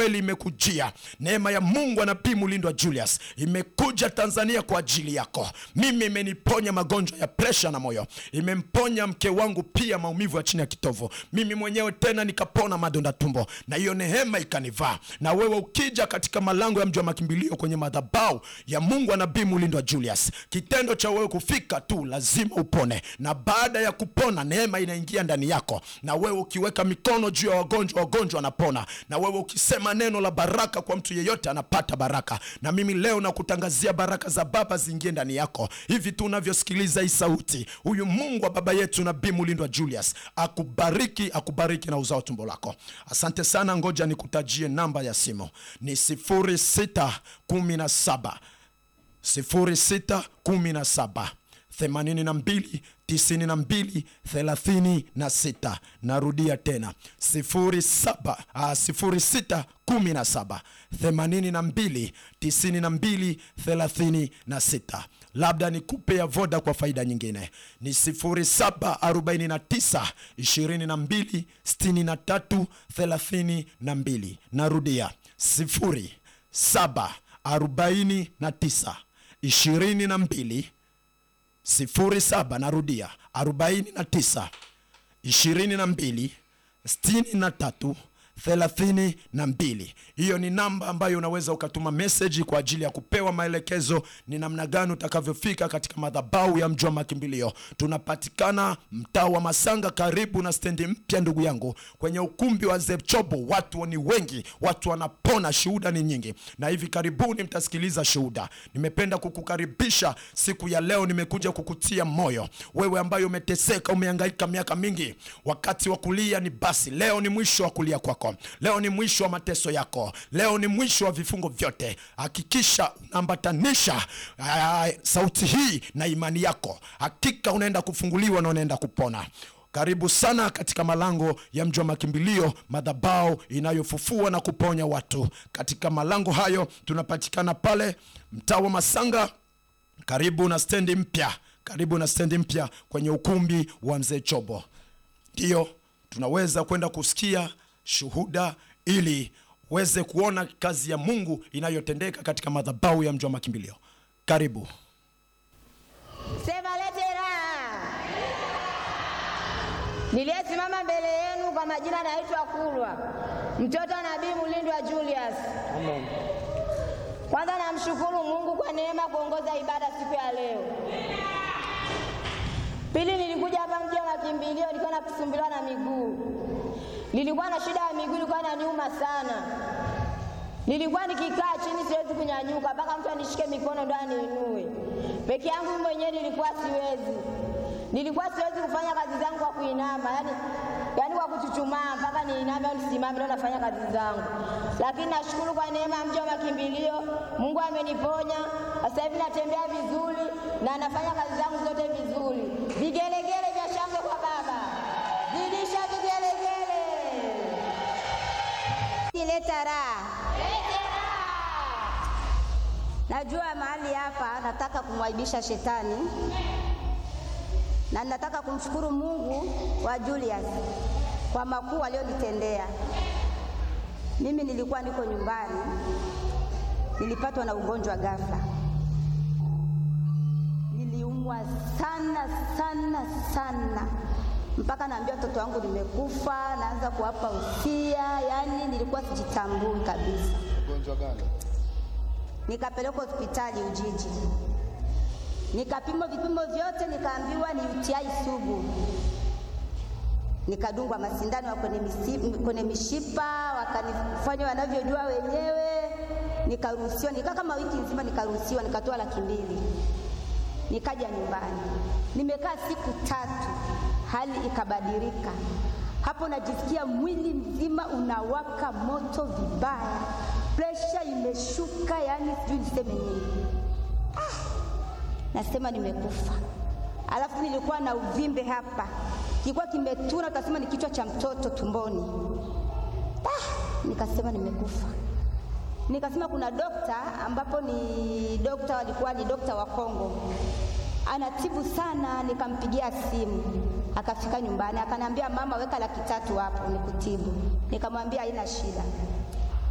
kweli imekujia. Neema ya Mungu anabii Mulindwa Julius imekuja Tanzania kwa ajili yako. Mimi imeniponya magonjwa ya presha na moyo, imemponya mke wangu pia maumivu ya chini ya kitovu, mimi mwenyewe tena nikapona madonda tumbo, na hiyo neema ikanivaa. Na wewe ukija katika malango ya mji wa makimbilio kwenye madhabahu ya Mungu anabii Mulindwa Julius, kitendo cha wewe kufika tu lazima upone, na baada ya kupona neema inaingia ndani yako, na wewe ukiweka mikono juu ya wagonjwa, wagonjwa wanapona, na wewe ukisema neno la baraka kwa mtu yeyote anapata baraka. Na mimi leo nakutangazia baraka za Baba ziingie ndani yako hivi tu unavyosikiliza hii sauti. Huyu Mungu wa baba yetu nabii Mulindwa Julius akubariki, akubariki na uzao tumbo lako. Asante sana, ngoja nikutajie namba ya simu ni 0617 0617 82 92 36. Narudia tena 07 ah, 06 17 82 92 36. Labda nikupe ya voda kwa faida nyingine ni 0749 22 63 32. Narudia 0749 22 07 narudia 49 22 63 thelathini na mbili. Hiyo ni namba ambayo unaweza ukatuma meseji kwa ajili ya kupewa maelekezo ni namna gani utakavyofika katika madhabahu ya mji wa makimbilio. Tunapatikana mtaa wa Masanga, karibu na stendi mpya, ndugu yangu, kwenye ukumbi wa Zepchobo. Watu ni wengi, watu wanapona, shuhuda ni nyingi, na hivi karibuni mtasikiliza shuhuda. Nimependa kukukaribisha siku ya leo, nimekuja kukutia moyo wewe ambaye umeteseka, umehangaika miaka mingi. Wakati wa kulia ni basi, leo ni mwisho wa kulia kwako leo ni mwisho wa mateso yako, leo ni mwisho wa vifungo vyote. Hakikisha unaambatanisha ah, sauti hii na imani yako, hakika unaenda kufunguliwa na unaenda kupona. Karibu sana katika malango ya mji wa makimbilio, madhabahu inayofufua na kuponya watu. Katika malango hayo tunapatikana pale mtaa wa Masanga, karibu na stendi mpya, karibu na stendi mpya kwenye ukumbi wa mzee Chobo. Ndiyo tunaweza kwenda kusikia shuhuda ili uweze kuona kazi ya Mungu inayotendeka katika madhabahu ya mji wa makimbilio. Karibu. Sema lete raha. Niliyesimama mbele yenu kwa majina naitwa Kulwa, mtoto wa Nabii Mulindwa Julius. Kwanza namshukuru Mungu kwa neema kuongoza ibada siku ya leo. Pili, nilikuja hapa mji wa makimbilio, nilikuwa nakusumbuliwa na miguu, nilikuwa na shida ya miguu, ilikuwa inaniuma sana. Nilikuwa nikikaa chini siwezi kunyanyuka, mpaka mtu anishike mikono ndo aniinue. Peke yangu mwenyewe nilikuwa siwezi, nilikuwa siwezi kufanya kazi zangu kwa kuinama, yani, yani kwa kuchuchumaa mpaka niiname au nisimame ndo nafanya kazi zangu. Lakini nashukuru kwa neema ya mji wa makimbilio, Mungu ameniponya. Sasa hivi natembea vizuri na nafanya kazi zangu zote vizuri. Vigelegele vya shangwe kwa Baba, zidisha vigelegele, ileta raha. Najua mahali hapa nataka kumwaibisha shetani na nataka kumshukuru Mungu wa Julius kwa makuu aliyonitendea. Mimi nilikuwa niko nyumbani, nilipatwa na ugonjwa ghafla, niliumwa sana sana sana mpaka naambia watoto wangu nimekufa, naanza kuwapa usia, yaani nilikuwa sijitambui kabisa. Ugonjwa gani? Nikapelekwa hospitali Ujiji, nikapimwa vipimo vyote, nikaambiwa ni UTI sugu. Nikadungwa masindano ya kwenye, misi- kwenye mishipa, wakanifanya wanavyojua wenyewe, nikaruhusiwa. Nikaa kama wiki nzima, nikaruhusiwa, nikatoa laki mbili, nikaja nyumbani. Nimekaa siku tatu, hali ikabadilika. Hapo najisikia mwili mzima unawaka moto vibaya, presha imeshuka, yani sijui niseme nini. Nasema nimekufa. Alafu nilikuwa na uvimbe hapa, kilikuwa kimetuna, utasema ni kichwa cha mtoto tumboni. Ah, nikasema nimekufa. Nikasema kuna dokta ambapo ni dokta, walikuwa ni dokta wa Kongo, anatibu sana. Nikampigia simu akafika nyumbani, akaniambia mama, weka laki tatu hapo nikutibu. Nikamwambia haina shida.